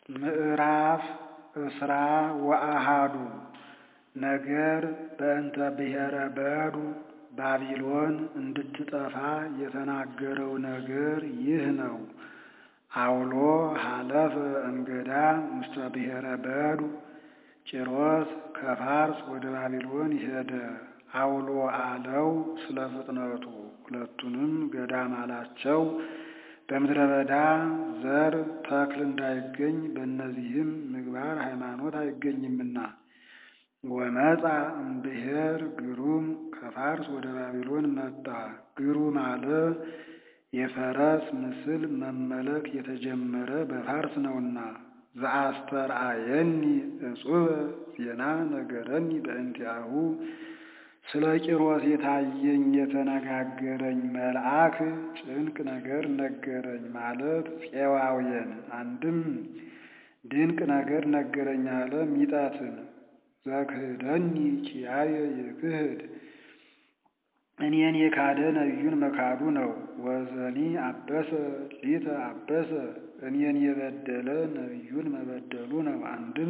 ምዕራፍ እስራ ወአሃዱ ነገር በእንተ ብሔረ በዱ ባቢሎን እንድትጠፋ የተናገረው ነገር ይህ ነው። አውሎ ሀለፈ እምገዳም ውስተ ብሔረ በዱ ቂሮስ ከፋርስ ወደ ባቢሎን ሄደ። አውሎ አለው ስለ ፍጥነቱ ሁለቱንም ገዳም አላቸው። በምድረ በዳ ዘር ተክል እንዳይገኝ በእነዚህም ምግባር ሃይማኖት አይገኝምና። ወመጻ እምብሔር ግሩም ከፋርስ ወደ ባቢሎን መጣ። ግሩም አለ የፈረስ ምስል መመለክ የተጀመረ በፋርስ ነውና። ዘአስተርአየኒ እጹበ ዜና ነገረኒ በእንቲአሁ ስለ ቂሮስ የታየኝ የተነጋገረኝ መልአክ ጭንቅ ነገር ነገረኝ ማለት ፄዋውየን አንድም ድንቅ ነገር ነገረኝ አለ ሚጠትን ዘክህደኒ ኪያየ ይክህድ እኔን የካደ ነቢዩን መካዱ ነው። ወዘኒ አበሰ ሊተ አበሰ እኔን የበደለ ነቢዩን መበደሉ ነው። አንድም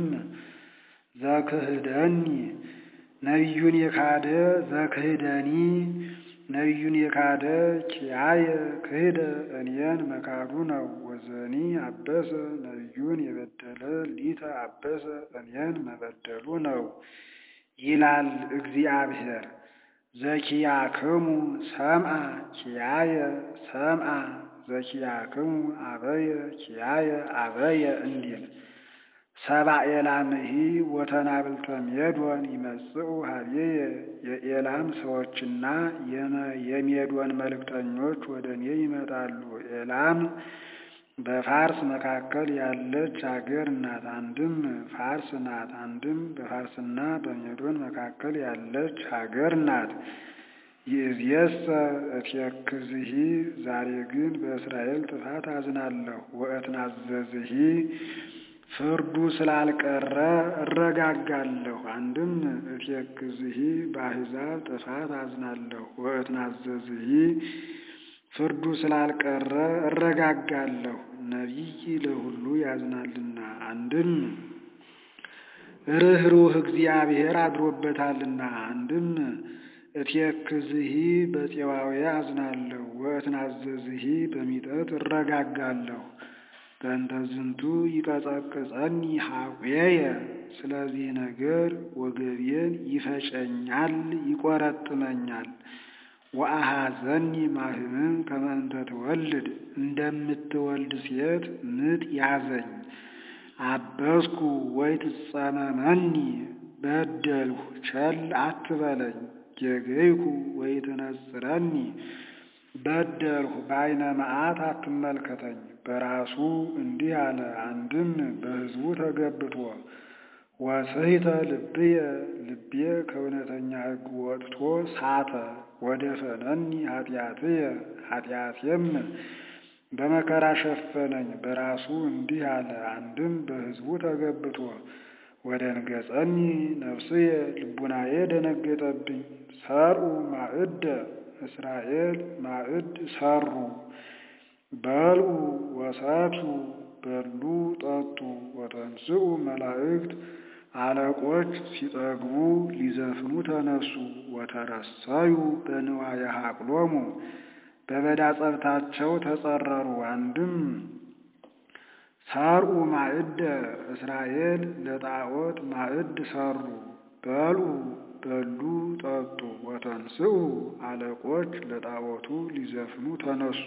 ዘክህደኒ ነቢዩን የካደ ዘክህደኒ ነቢዩን የካደ ኪያየ ክህደ እኔን መካዱ ነው። ወዘኒ አበሰ ነቢዩን የበደለ ሊተ አበሰ እኔን መበደሉ ነው ይላል እግዚአብሔር። ዘኪያክሙ ሰምአ ኪያየ ሰምአ ዘኪያክሙ አበየ ኪያየ አበየ እንዲል ሰባ ኤላምሂ ወተናብልተ ሜዶን ይመጽኡ ሀቤየ የኤላም ሰዎችና የሜዶን መልእክተኞች ወደ እኔ ይመጣሉ። ኤላም በፋርስ መካከል ያለች አገር ናት። አንድም ፋርስ ናት፣ አንድም በፋርስና በሜዶን መካከል ያለች ሀገር ናት። ይእዜሰ እቴክዝሂ ዛሬ ግን በእስራኤል ጥፋት አዝናለሁ። ወእትናዘዝሂ ፍርዱ ስላልቀረ እረጋጋለሁ። አንድም እቴክዝሂ በአሕዛብ ጥፋት አዝናለሁ። ወእትናዘዝሂ ፍርዱ ስላልቀረ እረጋጋለሁ። ነቢይ ለሁሉ ያዝናልና። አንድም ርኅሩህ እግዚአብሔር አድሮበታልና። አንድም እቴክዝሂ በፄዋዊ አዝናለሁ። ወእትናዘዝሂ በሚጠት እረጋጋለሁ። በእንተ ዝንቱ ይቀጸቅጸኒ ሐቁየ ስለዚህ ነገር ወገቤን ይፈጨኛል፣ ይቆረጥመኛል። ወአሐዘኒ ማህምን ከመ እንተ ትወልድ እንደምትወልድ ሴት ምጥ ያዘኝ። አበስኩ ወይ ትጸመመኒ በደልሁ ቸል አትበለኝ። ጌገይኩ ወይ ትነጽረኒ በደልሁ በዓይነ መዓት አትመልከተኝ። በራሱ እንዲህ አለ። አንድም በሕዝቡ ተገብቶ ወስሕተ ልብየ ልቤ ከእውነተኛ ሕግ ወጥቶ ሳተ። ወደ ፈነኒ ኃጢአትየ ኃጢአቴም በመከራ ሸፈነኝ። በራሱ እንዲህ አለ። አንድም በሕዝቡ ተገብቶ ወደ ንገጸኒ ነፍስየ ልቡናዬ ደነገጠብኝ። ሰርኡ ማዕደ እስራኤል ማዕድ ሰሩ በልዑ ወሰትዩ በሉ ጠጡ። ወተንስኡ መላእክት አለቆች ሲጠግቡ ሊዘፍኑ ተነሱ። ወተረሰዩ በንዋየ ሀቅሎሙ በበዳ ጸብታቸው ተጸረሩ። አንድም ሰርኡ ማዕደ እስራኤል ለጣዖት ማዕድ ሰሩ። በልዑ በሉ ጠጡ። ወተንስኡ አለቆች ለጣዖቱ ሊዘፍኑ ተነሱ።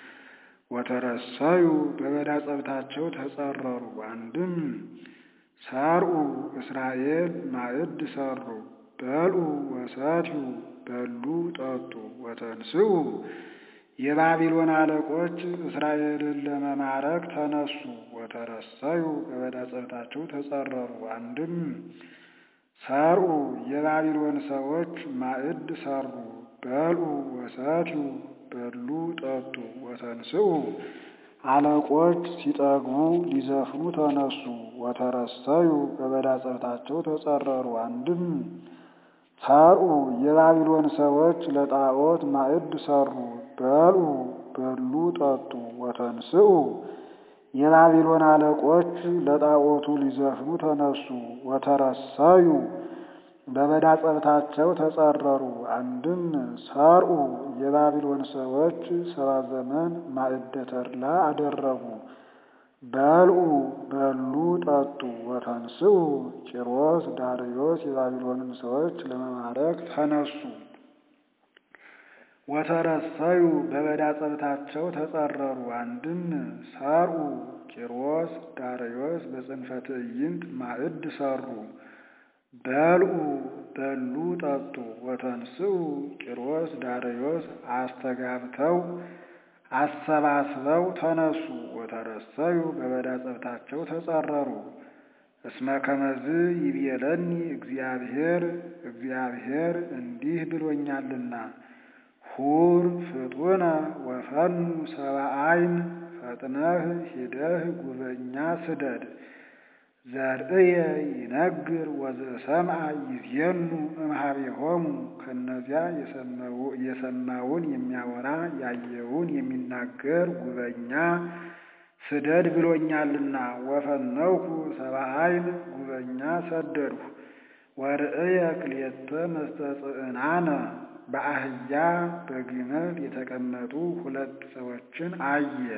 ወተረሰዩ በበዳ ጸብታቸው ተጸረሩ። አንድም ሰርኡ እስራኤል ማዕድ ሰሩ። በልዑ ወሰትዩ በሉ ጠጡ። ወተንስኡ የባቢሎን አለቆች እስራኤልን ለመማረክ ተነሱ። ወተረሰዩ በበዳ ጸብታቸው ተጸረሩ። አንድም ሰርኡ የባቢሎን ሰዎች ማዕድ ሰሩ። በልዑ ወሰትዩ በሉ ጠጡ። ወተንስኡ አለቆች ሲጠግቡ ሊዘፍኑ ተነሱ። ወተረሰዩ በበዳ ጸብታቸው ተጸረሩ። አንድም ሰርኡ የባቢሎን ሰዎች ለጣዖት ማዕድ ሰሩ። በልዑ በሉ ጠጡ። ወተንስኡ የባቢሎን አለቆች ለጣዖቱ ሊዘፍኑ ተነሱ። ወተረሰዩ በበዳ ጸብታቸው ተጸረሩ። አንድም ሰርኡ የባቢሎን ሰዎች ሰባ ዘመን ማዕደ ተድላ አደረጉ። በልዑ በሉ ጠጡ። ወተንስኡ ቂሮስ ዳርዮስ የባቢሎንን ሰዎች ለመማረክ ተነሱ። ወተረሰዩ በበዳ ጸብታቸው ተጸረሩ። አንድም ሰርኡ ቂሮስ ዳርዮስ በጽንፈ ትዕይንት ማዕድ ሰሩ። በልዑ በሉ ጠጡ። ወተንስኡ ቂሮስ ዳርዮስ አስተጋብተው አሰባስበው ተነሱ። ወተረሰዩ በበዳ ጸብታቸው ተጸረሩ። እስመ ከመዝ ይቤለኒ እግዚአብሔር እግዚአብሔር እንዲህ ብሎኛልና ሁር ፍጡነ ወፈኑ ሰብአይን ፈጥነህ ሂደህ ጉበኛ ስደድ ዘርእየ ይነግር ወዘሰምዐ ይዜኑ እምኀቤሆሙ ከእነዚያ የሰማውን የሚያወራ ያየውን የሚናገር ጉበኛ ስደድ ብሎኛልና ወፈነውኩ ሰብአይን ጉበኛ ሰደድሁ። ወርእየ ክልኤተ መስተጽዕናነ በአህያ በግመል የተቀመጡ ሁለት ሰዎችን አየ።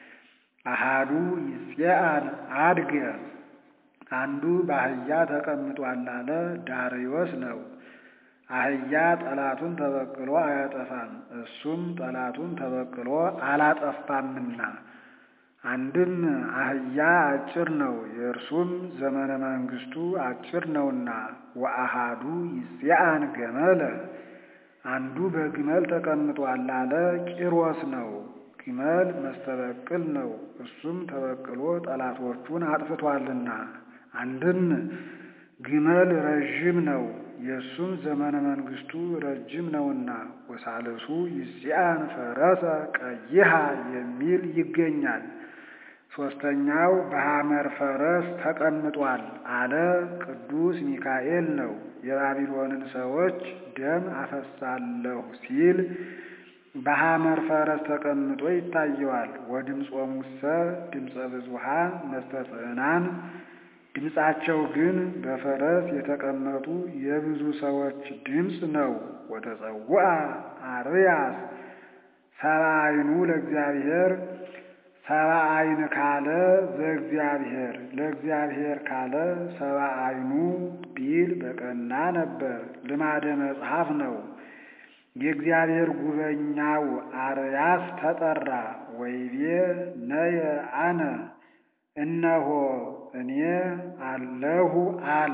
አሃዱ ይጼአን አድገ አንዱ በአህያ ተቀምጧል አለ ዳርዮስ ነው። አህያ ጠላቱን ተበቅሎ አያጠፋም፣ እሱም ጠላቱን ተበቅሎ አላጠፋምና። አንድም አህያ አጭር ነው፣ የእርሱም ዘመነ መንግስቱ አጭር ነውና። ወአሃዱ ይጼአን ገመለ አንዱ በግመል ተቀምጧል አለ ቂሮስ ነው። ግመል መስተበቅል ነው፣ እሱም ተበቅሎ ጠላቶቹን አጥፍቷልና። አንድም ግመል ረዥም ነው፣ የእሱም ዘመነ መንግስቱ ረጅም ነውና። ወሳልሱ ይጼአን ፈረሰ ቀይሃ የሚል ይገኛል። ሦስተኛው በሐመር ፈረስ ተቀምጧል አለ ቅዱስ ሚካኤል ነው። የባቢሎንን ሰዎች ደም አፈሳለሁ ሲል በሐመር ፈረስ ተቀምጦ ይታየዋል። ወድምፆሙሰ ድምፀ ብዙኃን መስተጽዕናን ድምፃቸው ግን በፈረስ የተቀመጡ የብዙ ሰዎች ድምፅ ነው። ወተጸውዐ አርያስ ሰብአ ዓይኑ ለእግዚአብሔር ሰብአ ዓይን ካለ ዘእግዚአብሔር ለእግዚአብሔር ካለ ሰብአ ዓይኑ ቢል በቀና ነበር። ልማደ መጽሐፍ ነው። የእግዚአብሔር ጉበኛው አርያስ ተጠራ። ወይቤ ነየ አነ እነሆ እኔ አለሁ አለ።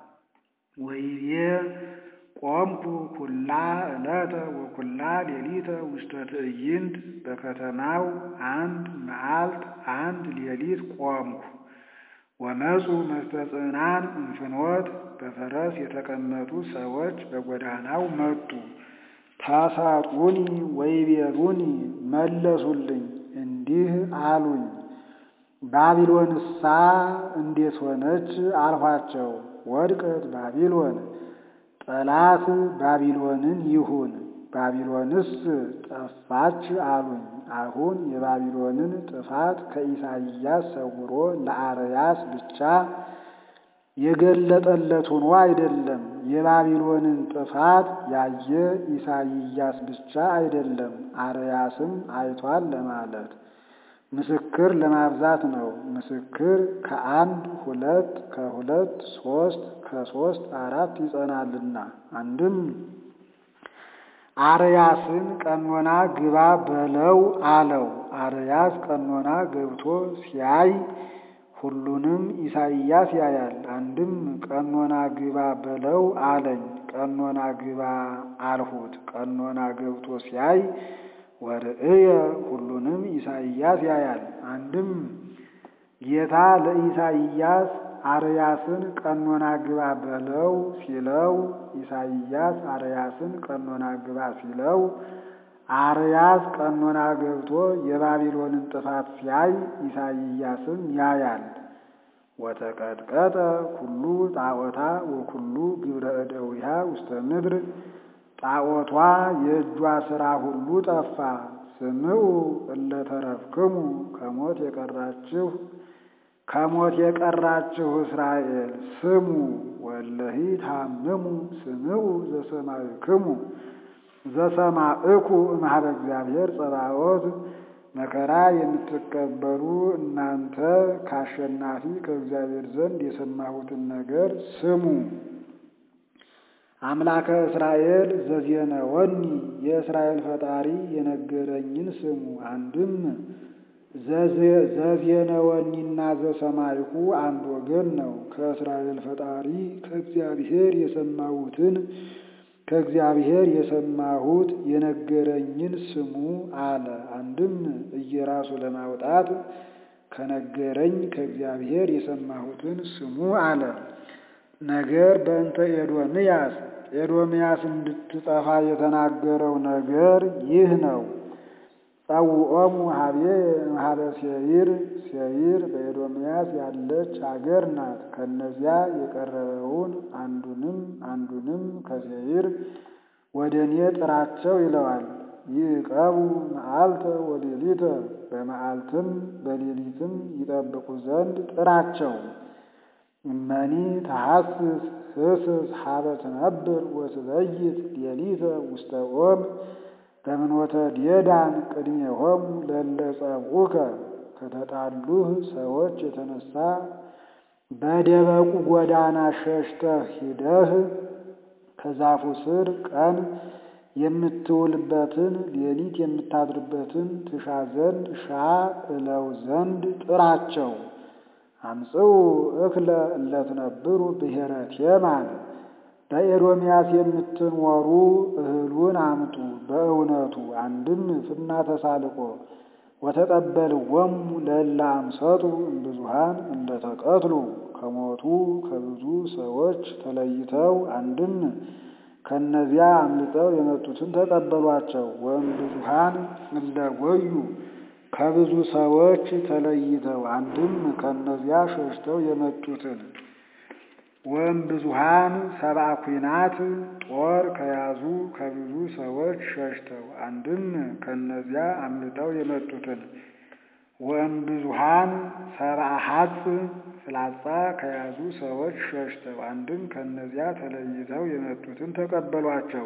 ወይቤ ቆምኩ ኩላ ዕለተ ወኩላ ሌሊተ ውስተ ትዕይንት በከተማው አንድ መዓልት አንድ ሌሊት ቆምኩ። ወመፁ መስተጽዕናን እንፍኖት በፈረስ የተቀመጡ ሰዎች በጎዳናው መጡ። ታሳጡኒ ወይቤሉኒ መለሱልኝ እንዲህ አሉኝ፣ ባቢሎንሳ እንዴት ሆነች አልኋቸው። ወድቀት ባቢሎን ጠላት ባቢሎንን ይሁን ባቢሎንስ ጠፋች አሉኝ። አሁን የባቢሎንን ጥፋት ከኢሳይያስ ሰውሮ ለአርያስ ብቻ የገለጠለት ሆኖ አይደለም። የባቢሎንን ጥፋት ያየ ኢሳይያስ ብቻ አይደለም፣ አርያስም አይቷል ለማለት ምስክር ለማብዛት ነው። ምስክር ከአንድ ሁለት ከሁለት ሶስት ከሶስት አራት ይጸናልና። አንድም አርያስን ቀኖና ግባ በለው አለው። አርያስ ቀኖና ገብቶ ሲያይ ሁሉንም ኢሳይያስ ያያል። አንድም ቀኖና ግባ በለው አለኝ። ቀኖና ግባ አልሁት። ቀኖና ገብቶ ሲያይ ወርእየ ሁሉንም ኢሳይያስ ያያል። አንድም ጌታ ለኢሳይያስ አርያስን ቀኖና ግባ በለው ሲለው ኢሳይያስ አርያስን ቀኖና ግባ ሲለው አርያስ ቀኖና ገብቶ የባቢሎንን ጥፋት ሲያይ ኢሳይያስም ያያል። ወተቀጥቀጠ ኩሉ ጣዖታ ወኩሉ ግብረ እደዊሃ ውስተ ምድር ጣዖቷ የእጇ ሥራ ሁሉ ጠፋ። ስምዑ እለ ተረፍክሙ ከሞት የቀራችሁ ከሞት የቀራችሁ እስራኤል ስሙ ወለሂ ታምሙ ስምዑ ዘሰማዕክሙ ዘሰማዕኩ እምኀበ እግዚአብሔር ጸባዖት መከራ የምትቀበሉ እናንተ ከአሸናፊ ከእግዚአብሔር ዘንድ የሰማሁትን ነገር ስሙ። አምላከ እስራኤል ዘዜነወኒ የእስራኤል ፈጣሪ የነገረኝን ስሙ። አንድም ዘዜነወኒና ዘሰማይኩ አንድ ወገን ነው። ከእስራኤል ፈጣሪ ከእግዚአብሔር የሰማሁትን ከእግዚአብሔር የሰማሁት የነገረኝን ስሙ አለ። አንድም እየራሱ ለማውጣት ከነገረኝ ከእግዚአብሔር የሰማሁትን ስሙ አለ። ነገር በእንተ ኤዶምያስ ኤዶምያስ እንድትጠፋ የተናገረው ነገር ይህ ነው። ጸውዖሙ ሀቤ እምኀበ ሴይር ሴይር በኤዶምያስ ያለች አገር ናት። ከነዚያ የቀረበውን አንዱንም አንዱንም ከሴይር ወደ እኔ ጥራቸው ይለዋል። ይዕቀቡ መዓልተ ወሌሊተ በመዓልትም በሌሊትም ይጠብቁ ዘንድ ጥራቸው። እመኒ ተሐስስ ህስስ ሀበ ትነብር ወትበይት ሌሊተ ውስተ ኦም በምንወተ ዴዳን ቅድሜሆሙ ለእለ ጸብዑከ ከተጣሉህ ሰዎች የተነሳ በደበቁ ጎዳና ሸሽተህ ሂደህ ከዛፉ ስር ቀን የምትውልበትን ሌሊት የምታድርበትን ትሻ ዘንድ ሻ እለው ዘንድ ጥራቸው። አምጽኡ እክለ እለትነብሩ ብሔረ ቴማን በኤዶምያስ የምትኖሩ እህሉን አምጡ በእውነቱ አንድም ፍና ተሳልቆ ወተቀበልዎሙ ለእለ አምሰጡ እምብዙኃን እንደተቀትሉ ከሞቱ ከብዙ ሰዎች ተለይተው አንድም ከእነዚያ አምልጠው የመጡትን ተቀበሏቸው። ወእምብዙኃን እለጎዩ ከብዙ ሰዎች ተለይተው አንድም ከእነዚያ ሸሽተው የመጡትን ወእምብዙኃን ሰብአ ኲናት ጦር ከያዙ ከብዙ ሰዎች ሸሽተው አንድም ከእነዚያ አምልጠው የመጡትን ወእምብዙኃን ሰብአ ሐጽ ፍላጻ ከያዙ ሰዎች ሸሽተው አንድም ከእነዚያ ተለይተው የመጡትን ተቀበሏቸው።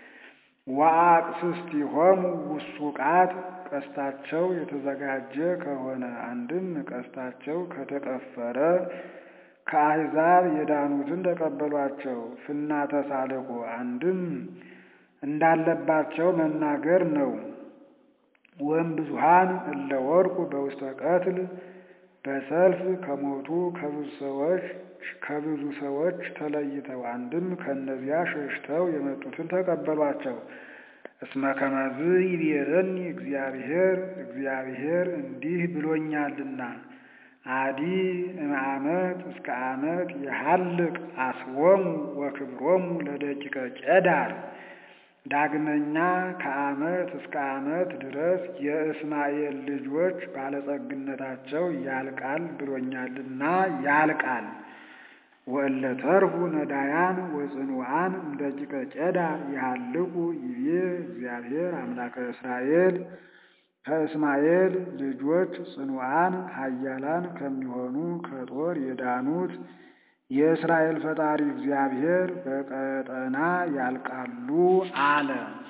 ወአቅስስቲሆሙ ውሱቃት ቀስታቸው የተዘጋጀ ከሆነ አንድም ቀስታቸው ከተቀፈረ ከአሕዛብ የዳኑትን ተቀበሏቸው። ፍና ተሳልቆ አንድም እንዳለባቸው መናገር ነው። ወእምብዙኃን እለ ወድቁ በውስተ ቀትል በሰልፍ ከሞቱ ከብዙ ሰዎች ከብዙ ሰዎች ተለይተው አንድም ከእነዚያ ሸሽተው የመጡትን ተቀበሏቸው። እስመ ከመዝ ይቤረኒ እግዚአብሔር እግዚአብሔር እንዲህ ብሎኛልና አዲ እምዓመት እስከ ዓመት የሐልቅ አስቦሙ ወክብሮሙ ለደቂቀ ቄዳር ዳግመኛ ከዓመት እስከ ዓመት ድረስ የእስማኤል ልጆች ባለጸግነታቸው ያልቃል ብሎኛልና ያልቃል። ወእለ ተርፉ ነዳያን ወጽኑዓን እምደቂቀ ቄዳር ይሃልቁ ይቤ እግዚአብሔር አምላከ እስራኤል ከእስማኤል ልጆች ጽኑዓን ኃያላን ከሚሆኑ ከጦር የዳኑት የእስራኤል ፈጣሪ እግዚአብሔር በቀጠና ያልቃሉ አለ።